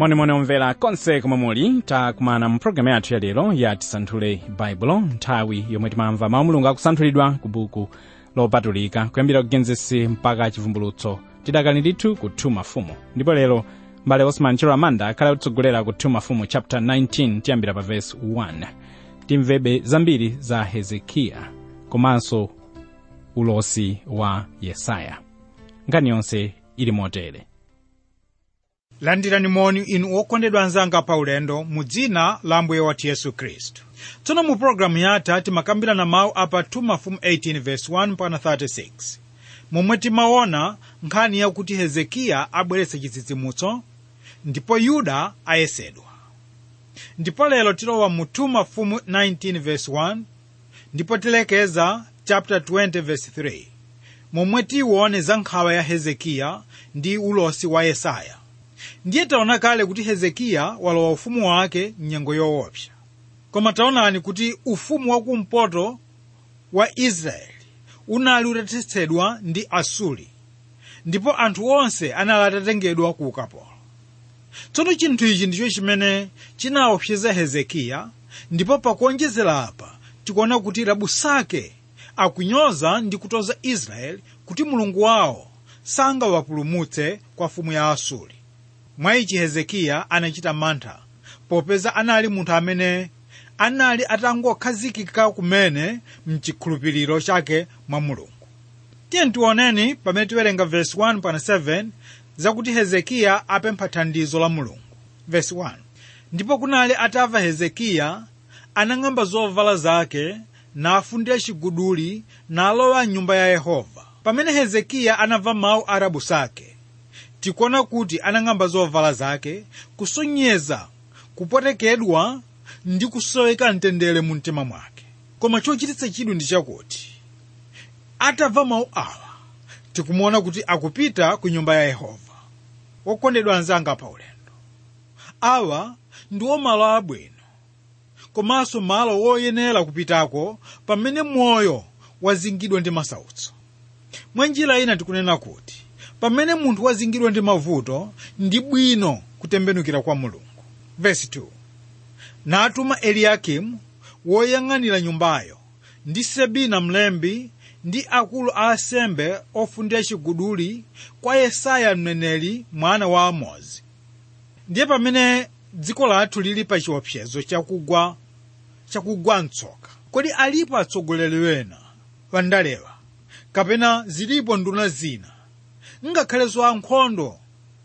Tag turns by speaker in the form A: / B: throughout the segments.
A: monimoni omvera konse komwe muli takumana mu programu yathu yalero ya tisanthule baibulo nthawi yomwe timamva mawu mulungu akusanthulidwa ku buku lopatulika kuyambira kugenesi mpaka chivumbulutso tidakali ndithu ku 2 mafumu ndipo lero mbale osman chero amanda akhale akutsogolera ku 2 mafumu chapter 19 tiyambira pa verse 1 timvebe zambiri za hezekiya komanso ulosi wa yesaya nkhani yonse ili motere
B: landirani moni inu okondedwa anzanga pa ulendo mu dzina la ambuye wathu yesu khristu tsono mu pologalamu yatha timakambirana mawu apa 2 mafumu 18 verse 1 mpaka 36 momwe timaona nkhani yakuti hezekiya abweretsa chitsitsimutso ndipo yuda ayesedwa ndipo lero tilowa mu 2 mafumu 19 verse 1 ndipo tilekeza chapter 20 verse 3 momwe tiwone za nkhawa ya hezekiya ndi ulosi wa yesaya ndiye taona kale kuti hezekiya walowa ufumu wake mnyengo yoopsa koma taonani kuti ufumu wakumpoto wa israeli unali utathetsedwa ndi asuli ndipo anthu onse anali atatengedwa ku ukapolo tsono chinthu ichi ndicho chimene chinaopseza hezekiya ndipo pakuonjezera apa tikuona kuti rabusake akunyoza ndi kutoza israeli kuti mulungu wawo sangawapulumutse kwa fumu ya asuli mwa ichi hezekiya anachita mantha popeza anali munthu amene anali atangokhazikika kumene mchikhulupiriro chake mwa mulungu tiye tioneni pamene tiwerenga vesi 1 pana 7 zakuti hezekiya apempha thandizo la mulungu vesi 1 ndipo kunali atamva hezekiya anang'amba zovala zake nafundira chiguduli nalowa mnyumba ya yehova pamene hezekiya anamva mawu a rabusake tikuona kuti anang'amba zovala zake kusonyeza kupwetekedwa ndi kusoweka mtendere mu mtima mwake koma chochititsa chidwi ndi chakuti atamva mawu awa tikumuona kuti akupita ku nyumba ya yehova wokondedwa anzanga pa ulendo awa ndiwo malo abwino komanso malo woyenera kupitako pamene moyo wazingidwa ndi masautso mwa njira ina tikunena kuti pamene munthu wazingidwa ndi mavuto ndi bwino kutembenukira kwa mulungu vesi 2 natuma eliyakimu woyang'anira nyumbayo ndi sebina mlembi ndi akulu a asembe ofundira chiguduli kwa yesaya mneneri mwana wa amozi ndiye pamene dziko lathu lili pa chiopsezo chakugwa chakugwa mtsoka kodi alipo atsogoleri wena wandalewa kapena zilipo nduna zina ngakhalenso ankhondo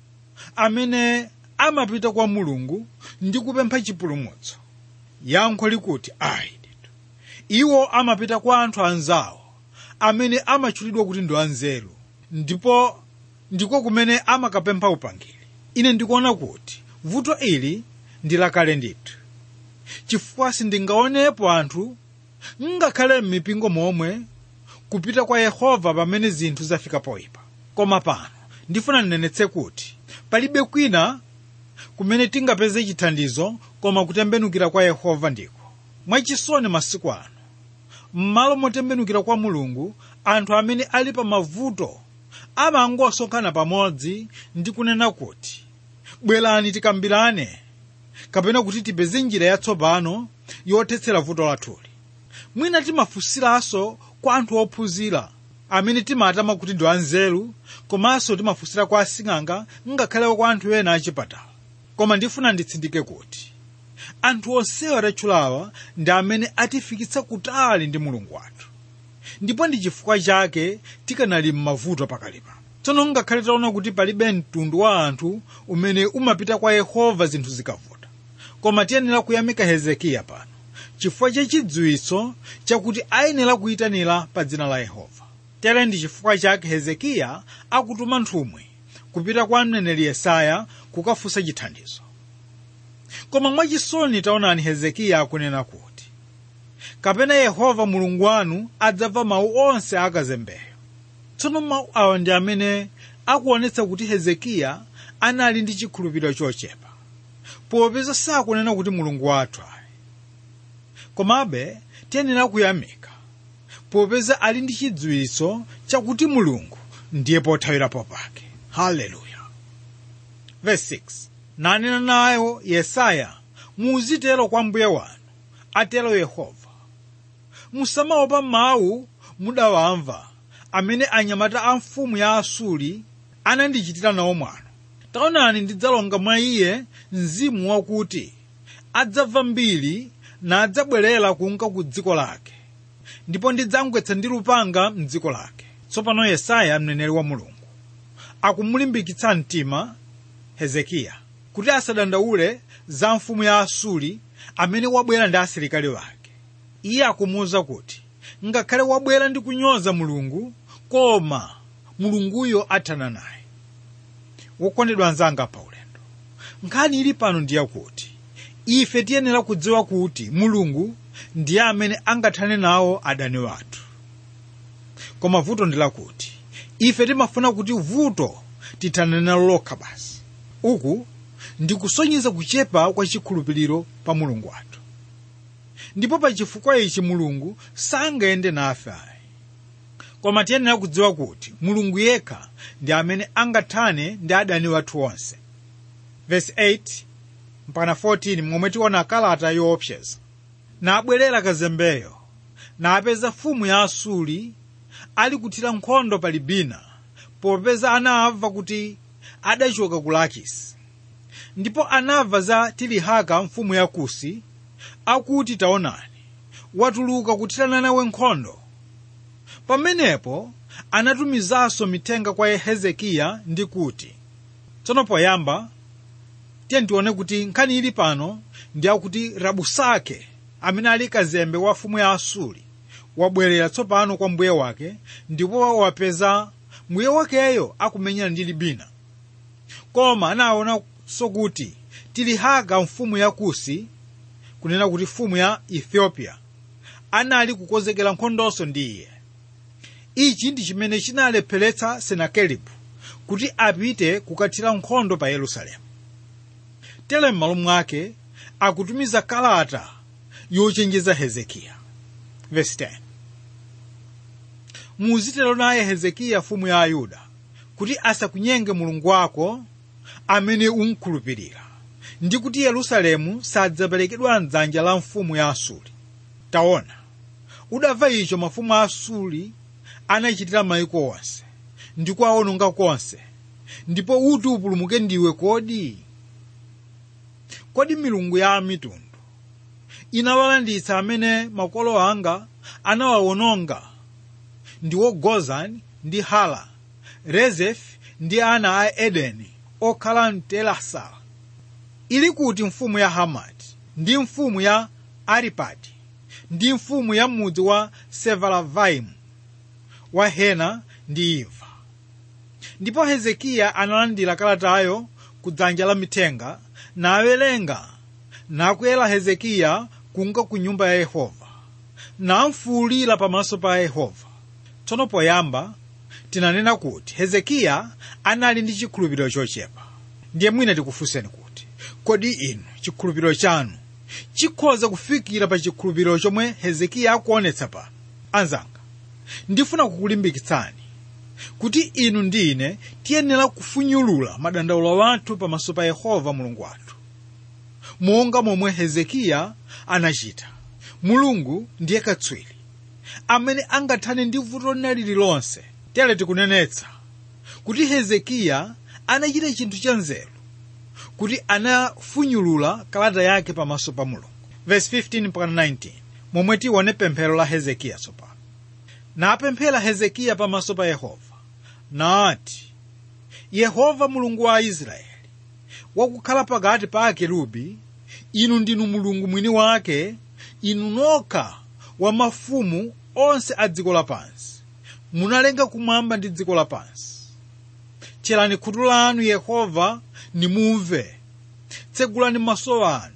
B: amene amapita kwa mulungu ndi kupempha chipulumutso yankho likuti ayi ndithu iwo amapita kwa anthu anzawo amene amatchulidwa kuti ndi anzeru ndipo ndiko kumene amakapempha upangiri ine ndikuona kuti vuto ili ndi lakale ndithu chifukwa sindingaonepo anthu ngakhale m'mipingo momwe kupita kwa yehova pamene zinthu zafika poyipa koma pano ndifuna ndinenetse kuti palibe kwina kumene tingapeze chithandizo koma kutembenukira kwa yehova ndiko mwachisoni masiku ano m'malo motembenukira kwa mulungu anthu amene ali pa mavuto amangosonkhana pamodzi ndi kunena kuti bwerani tikambirane kapena kuti tipeze njira yatsopano yothetsera vuto lathuli mwina timafunsiranso kwa anthu ophunzira amene timatama kuti ndi anzeru komanso timafunsira kwa asing'anga ngakhale kwa anthu ena achipatala koma ndifuna nditsindike kuti anthu onsewa atatchulawa ndi amene atifikitsa kutali ndi mulungu wathu ndipo ndi chifukwa chake tikanali m'mavuto pakali pano tsono ngakhale taona kuti palibe mtundu wa anthu umene umapita kwa yehova zinthu zikavuta koma tiyenera kuyamika hezekiya pano chifukwa cha chidziwitso chakuti ayenera kuyitanira pa dzina la yehova tere ndi chifukwa chake hezekiya akutuma nthumwi kupita kwa mneneri yesaya kukafunsa chithandizo koma mwachisoni taonani hezekiya akunena kuti kapena yehova mulungu wanu adzamva mawu onse akazembeyo tsono mawu awa ndi amene akuonetsa kuti hezekiya anali ndi chikhulupiriro chochepa popeza sakunena kuti mulungu wathu ayi komabe tiyenera kuyamika popeza ali ndi chidziwitso chakuti mulungu ndiye pothawirapo pake haleluya verse 6 nanena nayo yesaya muzitero kwa mbuye wanu atero yehova musamaopa mawu mudawamva amene anyamata a mfumu ya asuli anandichitira nawo mwano taonani ndidzalonga mwa iye mzimu wakuti adzamva mbiri nadzabwerera kunka ku dziko lake ndipo ndidzamgwetsa ndi lupanga mdziko lake tsopano yesaya mneneri wa mulungu akumulimbikitsa mtima hezekiya kuti asadandaule za mfumu ya asuli amene wabwera ndi asilikali wake iye akumuwuza kuti ngakhale wabwera ndi kunyoza mulungu koma mulunguyo athana naye wokondedwa anzanga pa ulendo nkhani ili pano ndiye kuti ife tiyenera kudziwa kuti mulungu ndiye amene angathane nawo adani wathu koma vuto ndi lakuti ife timafuna kuti vuto tithane nalo lokha basi uku ndikusonyeza kuchepa kwa chikhulupiriro pa mulungu wathu ndipo pa chifukwa ichi mulungu sangayende nafe ayi koma tiyenera kudziwa kuti mulungu yekha ndi amene angathane ndi adani wathu onse verse 8 mpaka 14 momwe tiona kalata yoopseza nabwerera kazembeyo napeza mfumu ya asuli ali kuthira nkhondo pa libina popeza anamva kuti adachoka ku lakisi ndipo anamva za tilihaka mfumu ya kusi akuti taonani watuluka kuthirana nawe nkhondo pamenepo anatumizanso mithenga kwa hezekiya ndi kuti tsono poyamba tiye tione kuti nkhani ili pano ndi akuti rabusake amene ali kazembe wa mfumu ya asuli wabwerera tsopano kwa mbuye wake ndipo wapeza mbuye wakeyo akumenyana ndi libina koma anaonanso kuti tilihaka mfumu ya kusi kunena kuti mfumu ya ethiopia anali kukonzekera nkhondonso ndi iye ichi ndi chimene chinalepheretsa senakeribu kuti apite kukathira nkhondo pa yerusalemu tere m'malo mwake akutumiza kalata yochenjeza hezekiya verse 10 muzitero naye hezekiya mfumu ya ayuda kuti asakunyenge mulungu wako amene umkhulupirira ndi kuti yerusalemu sadzaperekedwa mdzanja la mfumu ya asuli taona udamva icho mafumu a asuli anachitira mayiko onse ndi kuwawononga konse ndipo uti upulumuke ndiwe kodi kodi milungu ya mitundu inawalanditsa amene makolo anga anawawononga ndiwo gozani ndi hala rezefi ndi ana a edeni okhala mtelasala ili kuti mfumu ya hamati ndi mfumu ya aripadi ndi mfumu ya mudzi wa sevalavaimu wa hena ndi imva ndipo hezekiya analandira kalatayo ku dzanja la mithenga nawerenga nakwera hezekiya kunka ku nyumba ya yehova namfuwulira pamaso pa yehova tsono poyamba tinanena kuti hezekiya anali ndi chikhulupiriro chochepa ndiye mwina tikufunseni kuti kodi inu chikhulupiriro chanu chikhoza kufikira pa chikhulupiriro chomwe hezekiya akuonetsa pano anzanga ndifuna kukulimbikitsani kuti inu ndi ine tiyenera kufunyulula madandaulo athu pamaso pa yehova mulungu wathu monga momwe hezekiya anachita mulungu ndiye katswiri amene angathane ndi vuto lina lililonse tere tikunenetsa kuti hezekiya anachita chinthu cha nzeru kuti anafunyulula kalata yake pamaso pa mulungu verse 15 mpaka 19 momwe tione pemphero la hezekiya tsopano napemphera hezekiya pamaso pa yehova nati yehova mulungu wa israeli wakukhala pakati pa akerubi inu ndinu mulungu mwini wake inu nokha wa mafumu onse a dziko lapansi munalenga kumwamba ndi dziko lapansi tcherani khutu lanu yehova nimumve tsegulani maso anu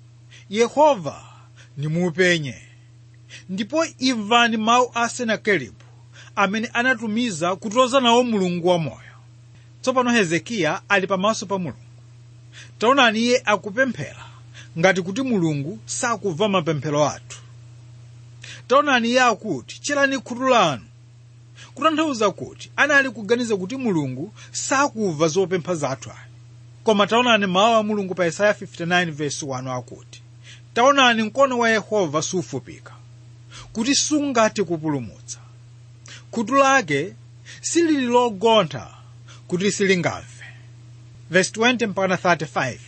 B: yehova nimupenye ndipo imvani mawu a senakeribu amene anatumiza kutoza nawo mulungu wamoyo tsopano hezekiya ali pamaso pa mulungu taonani iye akupemphera ngati kuti mulungu sakumva mapemphero athu taonani iye akuti tcherani khutu lanu kutanthauza kuti anali kuganiza kuti mulungu sakumva zopempha zathu ayi koma taonani mawu a mulungu pa yesaya 59 verse 1 akuti taonani mkono wa yehova sufupika kuti sungathe kupulumutsa khutu lake silili logontha kuti silingamve verse 20 mpaka 35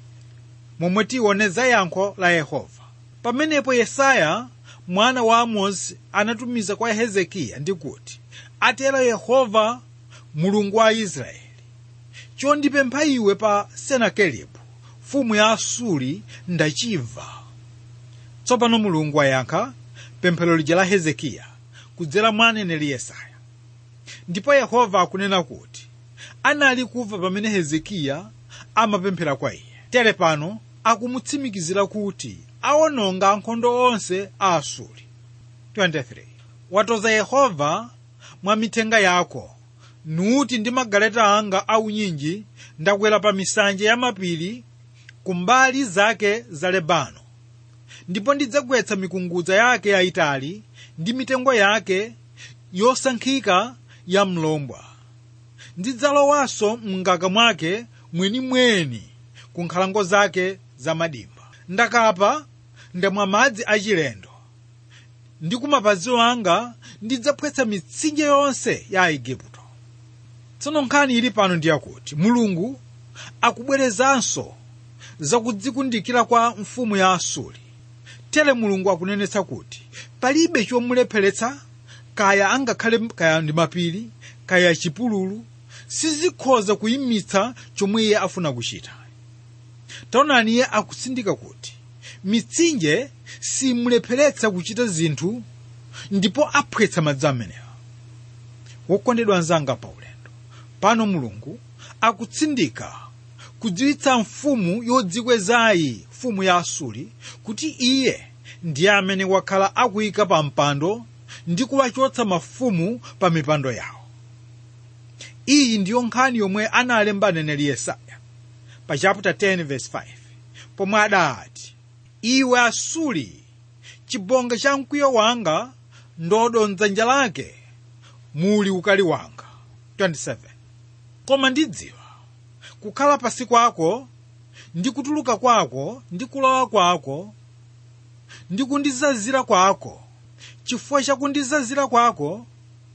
B: momwe tione za yankho la yehova pamenepo yesaya mwana wa amozi anatumiza kwa hezekiya ndi kuti atero yehova mulungu wa israeli chondipempha iwe pa senakeribu mfumu ya asuri ndachimva tsopano mulungu wayankha pemphero lija la hezekiya kudzera mwa aneneri yesaya ndipo yehova akunena kuti anali kumva pamene hezekiya amapemphera kwa iye tere pano akumutsimikizira kuti awononga ankhondo onse a asuri 23 watoza yehova mwa mithenga yako nuti ndi magaleta anga aunyinji ndakwera pa misanje ya mapiri kumbali zake za lebano ndipo ndidzagwetsa mikungudza yake yayitali ndi mitengo yake yosankhika ya mlombwa ndidzalowanso mngaka mwake mwenimweni ku nkhalango zake za madimba ndakapa ndamwa madzi achilendo ndi kumapazi anga ndidzaphwetsa mitsinje yonse ya aigupto tsono nkhani ili pano ndiyakuti mulungu akubwerezanso zakudzikundikira kwa mfumu ya asuri tere mulungu akunenetsa kuti palibe chomulepheretsa kaya angakhale kaya ndi mapiri kaya chipululu sizikhoza kuyimitsa chomwe iye afuna kuchita taonani iye akutsindika kuti mitsinje simulepheretsa kuchita zinthu ndipo aphwetsa madzi amenewa wokondedwa anzanga pa ulendo pano mulungu akutsindika kudziwitsa mfumu yodzikwezayi mfumu ya asuri kuti iye ndiye amene wakhala akuyika pa mpando ndi kuwachotsa mafumu pa mipando yawo iyi ndiyo nkhani yomwe analemba aneneri yesaya pa chapter 10 verse 5 pomwe adati iwe asuli chibonga cha mkwiyo wanga ndodo mdzanja lake muli ukali wanga 27 koma ndidziwa kukhala pasi kwako ndi kutuluka kwako ndi kulowa kwako ndi kundizazira kwako chifukwa cha kundizazira kwako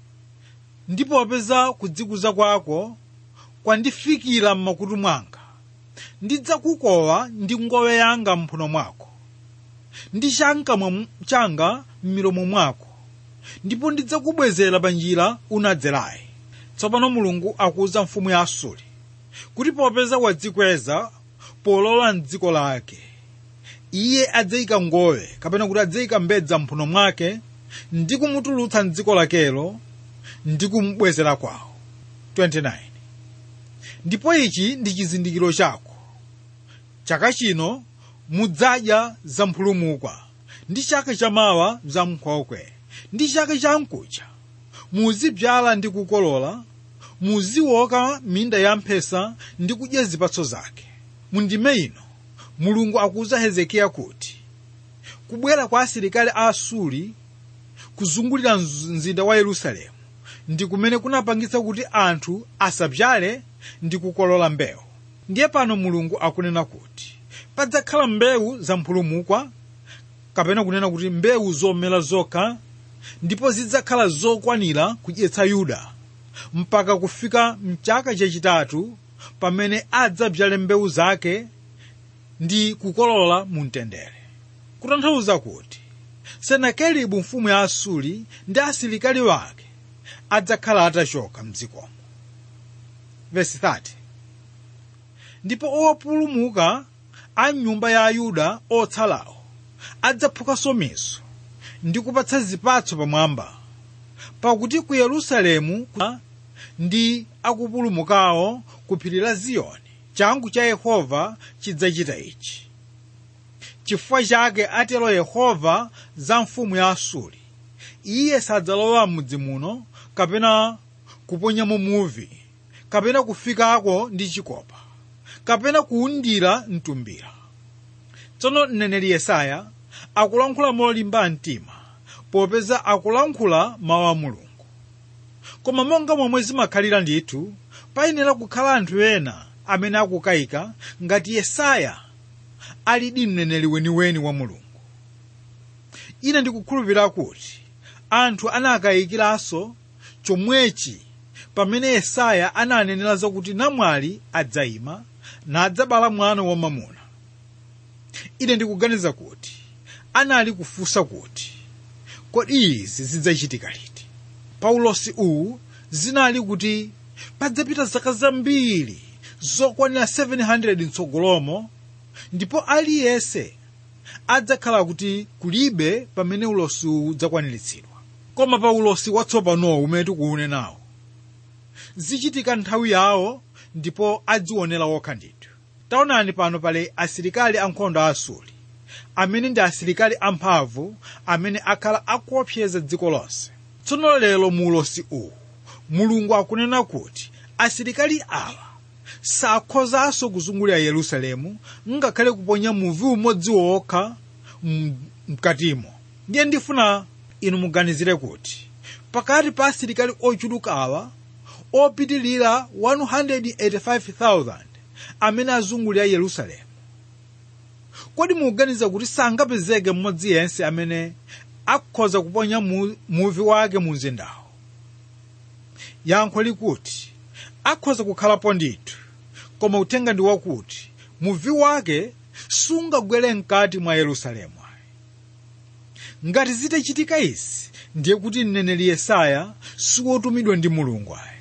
B: ndi popeza kudzikuza kwako kwandifikira m'makutu mwanga ndidzakukowa ndi ngowe yanga mphuno mwako ndi chamkamwa changa m'milomo mwako ndipo ndidzakubwezera pa njira unadzerayi tsopano mulungu akuwuza mfumu ya asuri kuti popeza wadzikweza polowa mdziko lake iye adzayika ngowe kapena kuti adzayika mbedza mphuno mwake ndi kumutulutsa mdziko lakelo ndi kumubwezera kwawo 29 ndipo ichi ndi chizindikiro chako chaka chino mudzadya zamphulumukwa ndi chaka chamawa zamnkhokwe ndi chaka chamkucha muzibyala ndi kukolola muzioka minda ya mphesa ndi kudya zipatso zake mundime ino mulungu akuwuza hezekiya kuti kubwera kwa asilikali a asuri kuzungulira mzinda wa yerusalemu ndi kumene kunapangitsa kuti anthu asabyale ndi kukolola mbewu ndiye pano mulungu akunena kuti padzakhala mbewu zamphulumukwa kapena kunena kuti mbewu zomera zokha ndipo zidzakhala zokwanira kudyetsa yuda mpaka kufika mchaka chachitatu pamene adzabyale mbewu zake ndi kukolola mu mtendere kutanthauza kuti senakeribu mfumu ya asuri ndi asilikali wake adzakhala atachoka mdzikomo vesi 30 ndipo opulumuka a nyumba ya ayuda otsalawo adzaphukanso miso ndi kupatsa zipatso pamwamba pakuti ku yerusalemu ndi akupulumukawo ku phiri la ziyoni changu cha yehova chidzachita ichi chifukwa chake atero yehova za mfumu ya asuri iye sadzalowa m'mudzi muno kapena kuponyamo muvi kapena kufikako ndi chikopa kapena kuwundira mtumbira tsono mneneri yesaya akulankhula molimba mtima popeza akulankhula mawu a mulungu koma monga momwe zimakhalira ndithu payenera kukhala anthu ena amene akukayika ngati yesaya alidi mneneri weniweni wa mulungu ine ndikukhulupirira kuti anthu anakayikiranso chomwechi pamene yesaya ananenera zakuti namwali adzayima nadzabala mwana wamamuna ine ndikuganiza kuti anali kufunsa kuti kodi izi zidzachitika liti paulosi uwu zinali kuti padzapita zaka zambiri zokwanira 700 mtsogolomo ndipo aliyense adzakhala kuti kulibe pamene ulosi uwu udzakwaniritsidwa koma pa ulosi watsopanowo umene tikuunenawo zichitika nthawi yawo ndipo adzionera okha ndithu taonani pano pali asilikali ankhondo a asuli amene ndi asilikali amphamvu amene akhala akuopseza dziko lonse tsono lero mu ulosi uwu mulungu akunena kuti asilikali awa sakhozanso kuzungulira yerusalemu ngakhale kuponya muvi umodzi wokha mkatimo ndiye ndifuna inu muganizire kuti pakati pa asilikali ochuluka awa opitilira 185,000 amene azungulira yerusalemu kodi mukuganiza kuti sangapezeke mmodzi yense amene akhoza kuponya mu, muvi wake mu mzindawo yankho likuti akhoza kukhalapo ndithu koma uthenga ndi wakuti muvi wake sungagwere mkati mwa yerusalemu ngati zitachitika izi ndiye kuti mneneri yesaya siwotumidwa ndi mulungu ayi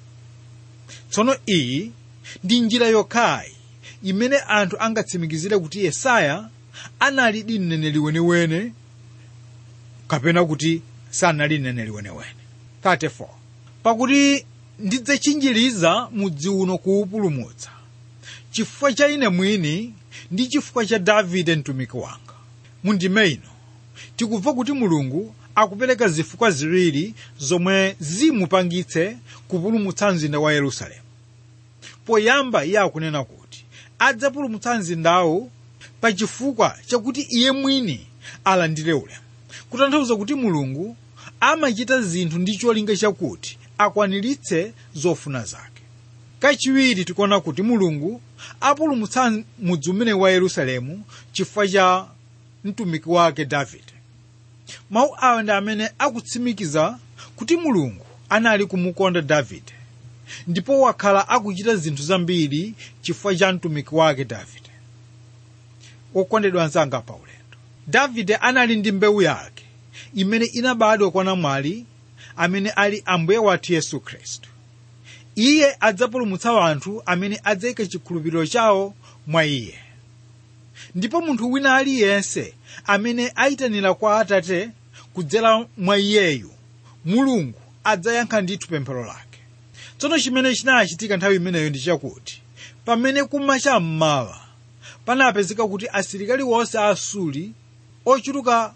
B: tsono iyi ndi njira yokhayi imene anthu angatsimikizire kuti yesaya analidi mneneri weniweni kapena kuti sanali mneneri weniweni 34 pakuti ndidzachinjiriza mudzi uno kuwupulumutsa chifukwa cha ine mwini ndi chifukwa cha davide mtumiki wanga mundime ino tikumva kuti mulungu akupereka zifukwa ziwiri zomwe zimupangitse kupulumutsa mzinda wa yerusalemu poyamba iye akunena kuti adzapulumutsa mzindawu pa chifukwa chakuti iye mwini alandire ulemu kutanthauza kuti mulungu amachita zinthu ndi cholinga chakuti akwaniritse zofuna zake kachiwiri tikuona kuti mulungu apulumutsa mudzi umene wa yerusalemu chifukwa cha mtumiki wake davide mawu awa ndi amene akutsimikiza kuti mulungu anali kumukonda davide ndipo wakhala akuchita zinthu zambiri chifukwa cha mtumiki wake davide okondedwa anzanga pa ulendo davide anali ndi mbewu yake imene inabadwa kwa namwali amene ali ambuye wathu yesu khristu iye adzapulumutsa anthu amene adzayika chikhulupiriro chawo mwa iye ndipo munthu wina aliyense amene ayitanira kwa atate kudzera mwa iyeyu mulungu adzayankha ndithu pemphero lake tsono chimene chinachitika nthawi imeneyo ndi chakuti pamene kumacha mmawa panapezeka kuti asilikali wonse a asuli ochuluka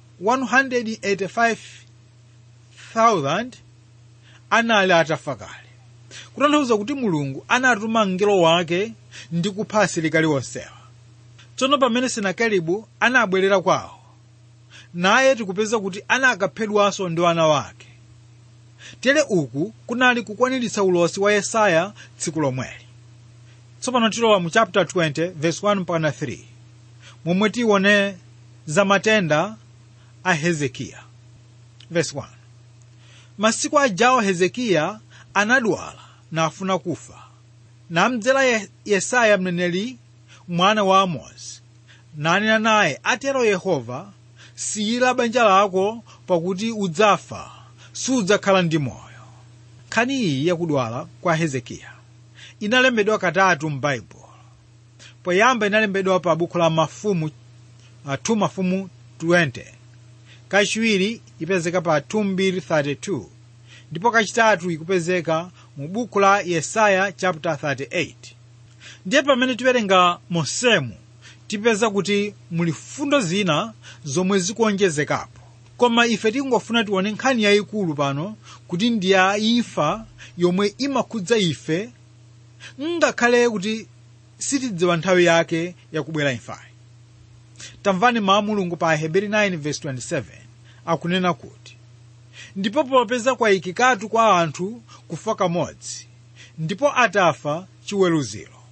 B: 185,000 anali atafa kale kutanthauza kuti mulungu anatuma mngelo wake ndi kupha asilikali onsewa tsono pamene senakeribu anabwerera kwawo naye tikupeza kuti anakaphedwanso ndi wana wake tere uku kunali kukwaniritsa ulosi wa yesaya tsiku lomweli tsopano tilowa mu chapter 20 verse 1 mpaka 3 momwe tione za matenda a hezekiya verse 1 masiku ajawo hezekiya anadwala nafuna kufa namdzera Ye- yesaya mneneri mwana wa amozi nanena naye atero yehova siyira banja lako pakuti udzafa sudzakhala ndi moyo nkhani iyi yakudwala kwa hezekiya inalembedwa katatu m'baibulo poyamba inalembedwa pa buku la mafumu uh, 2 mafumu 20 kachiwiri ipezeka pa 232 ndipo kachitatu ikupezeka mu buku la yesaya chapter 38 ndiye pamene tiwerenga mosemu tipeza kuti muli fundo zina zomwe zikuonjezekapo koma ife tingofuna tione nkhani yayikulu pano kuti ndi ya imfa yomwe imakhudza ife ngakhale kuti sitidziwa nthawi yake yakubwera imfayi tamvani mawu a mulungu pa aheberi 9:27 akunena kuti ndipo popeza kwayikikatu kwa anthu kufa kamodzi ndipo atafa chiweruziro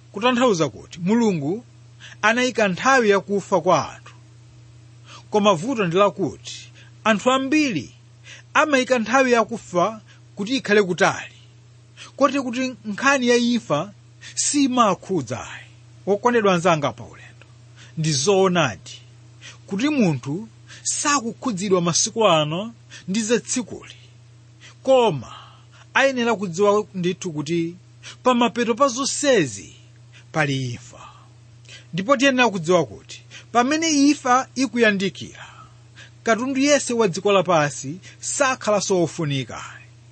B: kutanthauza kuti mulungu anayika nthawi yakufa kwa anthu koma vuto ndi lakuti anthu ambiri amayika nthawi yakufa kuti ikhale kutali koti kuti nkhani ya imfa simakhudza ayi wokondedwa anzanga pa ulendo ndi zoonadi kuti munthu sakukhudzidwa masiku ano ndi zatsikuli koma ayenera kudziwa ndithu kuti pamapeto pa zonsezi pali imfa ndipo tiyenera kudziwa kuti pamene imfa ikuyandikira katundu yense wa dziko lapansi sakhalanso wofunika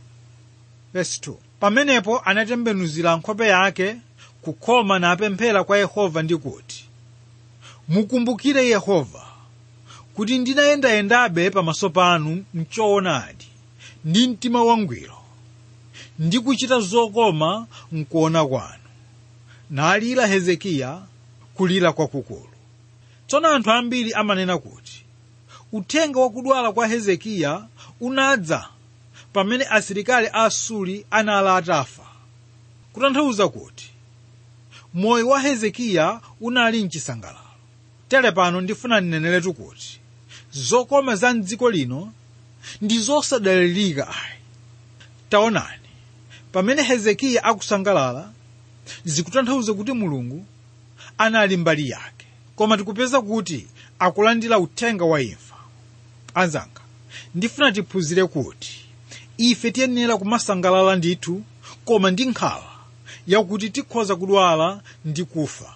B: Verse 2. pamenepo anatembenuzira nkhope yake kukhoma napemphera kwa yehova ndi kuti mukumbukire yehova kuti ndinayendayendabe pamaso panu mchoonadi ndi mtima wangwiro ndi kuchita zokoma mkuona kwanu nalira hezekiya kulira kwakukulu tsono anthu ambiri amanena kuti uthenga wakudwala kwa hezekiya unadza pamene asilikali a asuli anali atafa kutanthauza kuti moyo wa hezekiya unali mchisangalalo tere pano ndifuna ndineneretu kuti zokoma za mdziko lino ndi zosadalirika ayi taonani pamene hezekiya akusangalala zikutanthauza kuti mulungu anali mbali yake koma tikupeza kuti akulandira uthenga wa imfa anzanga ndifuna tiphunzire kuti ife tiyenera kumasangalala ndithu koma ndi nkhawa yakuti tikhoza kudwala ndi kufa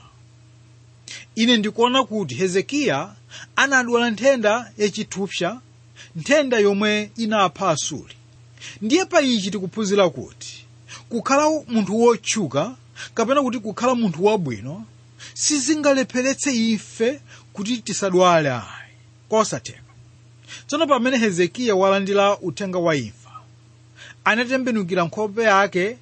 B: ine ndikuona kuti hezekiya anadwala nthenda yachithupsa nthenda yomwe inapha asuli ndiye pa ichi tikuphunzira kuti kukhala munthu wotchuka kapena kuti kukhala munthu wabwino sizingalepheretse ife kuti tisadwale ayi kosatheka tsono pamene hezekiya walandira uthenga wa imfa anatembenukira nkhope yake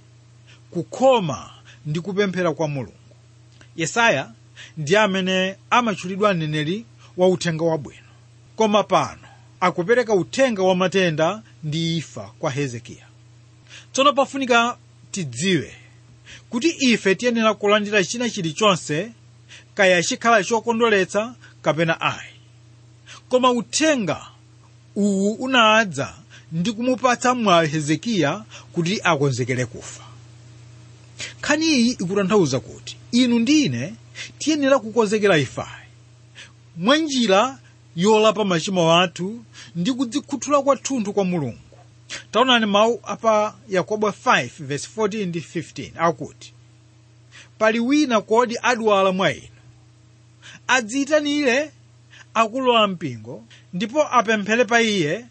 B: kukhoma ndi kupemphera kwa mulungu yesaya ndi amene amatchulidwa mneneri wa uthenga wabwino koma pano akupereka uthenga wa matenda ndi imfa kwa hezekiya tsono pafunika tidziwe kuti ife tiyenera kulandira china chilichonse kaya chikhala chokondweretsa kapena ayi koma uthenga uwu unadza ndi kumupatsa mwayi hezekiya kuti akonzekere kufa nkhani iyi ikutanthauza kuti inu ndi ine tiyenera kukonzekera ifayi mwa njira yolapa machimo athu ndi kudzikhuthula kwathunthu kwa mulungu taonani mawu apa yakobo 5:14 ndi 15 akuti pali wina kodi adwala mwa inu adziyitanire akulu ampingo ndipo apemphere pa iye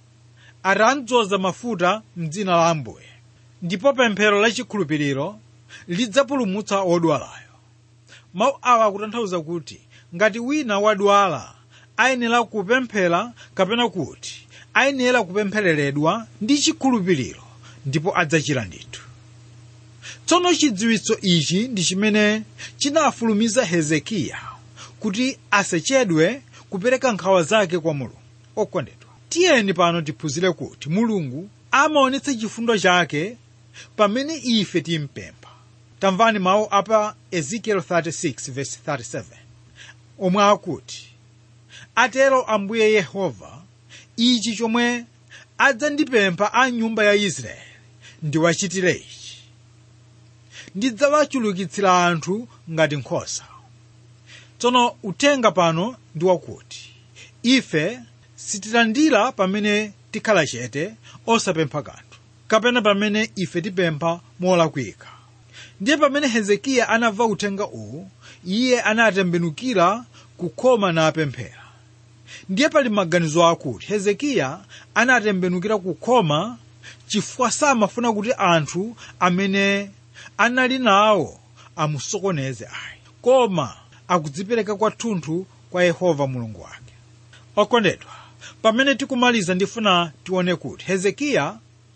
B: atadzoza mafuta mdzina la ambuye ndipo pemphero lachikhulupiriro lidzapulumutsa wodwalayo mawu awa akutanthauza kuti ngati wina wadwala ayenera kupemphera kapena kuti ayenera kupemphereredwa ndi chikhulupiriro ndipo adzachira ndithu tsono chidziwitso ichi ndi chimene chinafulumiza hezekiya kuti asachedwe kupereka nkhawa zake kwa mulungu okondedwa tiyeni pano tiphunzire kuti mulungu amaonetsa chifundo chake pamene ife timpempha tamvani mawu apa ezekiel 36:37 omwe akuti atero ambuye yehova ichi chomwe adzandipempha a nyumba ya israeli ndiwachitire ichi ndidzawachulukitsira anthu ngati nkhosa tsono uthenga pano ndi wakuti ife sitilandira pamene tikhala chete osapempha kanthu kapena pamene ife tipempha molakwika ndiye pamene hezekiya anamva uthenga uwu iye anatembenukira kukhoma napemphera ndiye pali maganizo akuti hezekiya anatembenukira kukhoma chifukwa samafuna kuti anthu amene anali nawo amusokoneze ayi koma akudzipereka kwathunthu kwa yehova mulungu wake okondedwa pamene tikumaliza ndifuna tione kuti hezekiya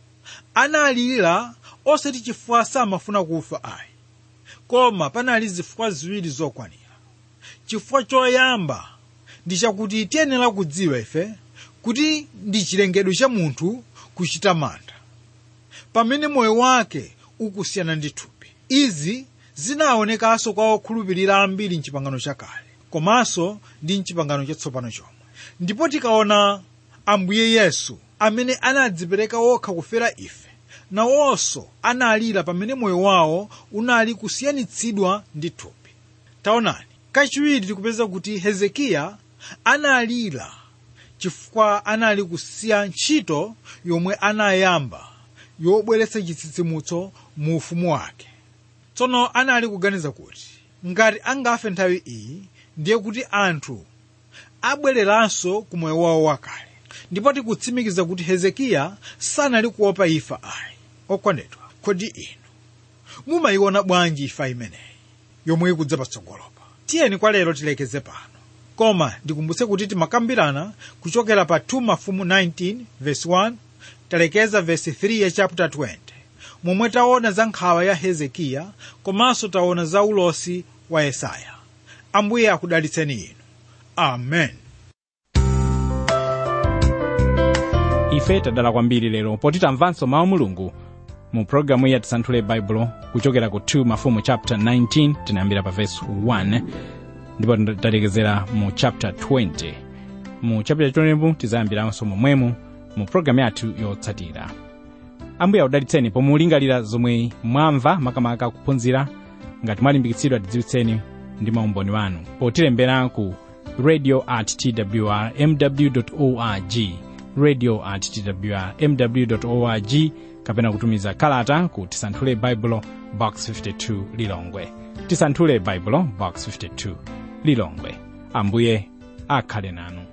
B: analira osati chifukwa samafuna kufa ayi koma panali zifukwa ziwiri zokwanira chifukwa choyamba ndi chakuti tiyenera kudziwa ife kuti ndi chilengedwe cha munthu kuchita mantha pamene moyo wake ukusiyana ndi thupi izi zinaonekanso kwa okhulupirira ambiri mchipangano chakale komanso ndi mchipangano chatsopano chomwe ndipo tikaona ambuye yesu amene anadzipereka wokha kufera ife nawonso analira pamene moyo wawo unali kusiyanitsidwa ndi thupi taonani kachiwiri tikupeza kuti hezekiya analira chifukwa anali kusiya ntchito yomwe anayamba yobweretsa chitsitsimutso mu ufumu wake tsono anali kuganiza kuti ngati angafe nthawi iyi ndiye kuti anthu abwereranso ku moyo wawo wakale ndipo tikutsimikiza kuti hezekiya sanali kuopa ifa ayi okondedwa kodi inu mumayiona bwanji ifa imeneyi yomwe ikudza patsogolopa tiyeni kwa lero tilekeze pano koma ndikumbutse kuti timakambirana kuchokera pa 2 mafumu 19 verse 1 talekeza verse 3 ya chapter 20 momwe taona za nkhawa ya hezekiya komanso taona za ulosi wa yesaya ambuye akudalitseni inu amen
A: ife tadala kwambiri lero poti tamvanso mawu mulungu mu pologalamu ya tisanthule baibulo kuchokera ku 2 mafumu chapter 19 tinayambira pa verse 1 ndipo talekezera mu chapter 20 mu chapter 20 tizayambiranso momwemo mu pologalamu yathu yotsatira ambuye akudalitseni pomulingalira zomwe mwamva makamaka kuphunzira ngati mwalimbikitsidwa tidziwitseni ndi maumboni wanu potilembera ku radio at twr mw org radio at twr mw org kapena kutumiza kalata ku tisanthule baibulo box 52 lilongwe tisanthule baibulo box 52 lilongwe ambuye akhale nanu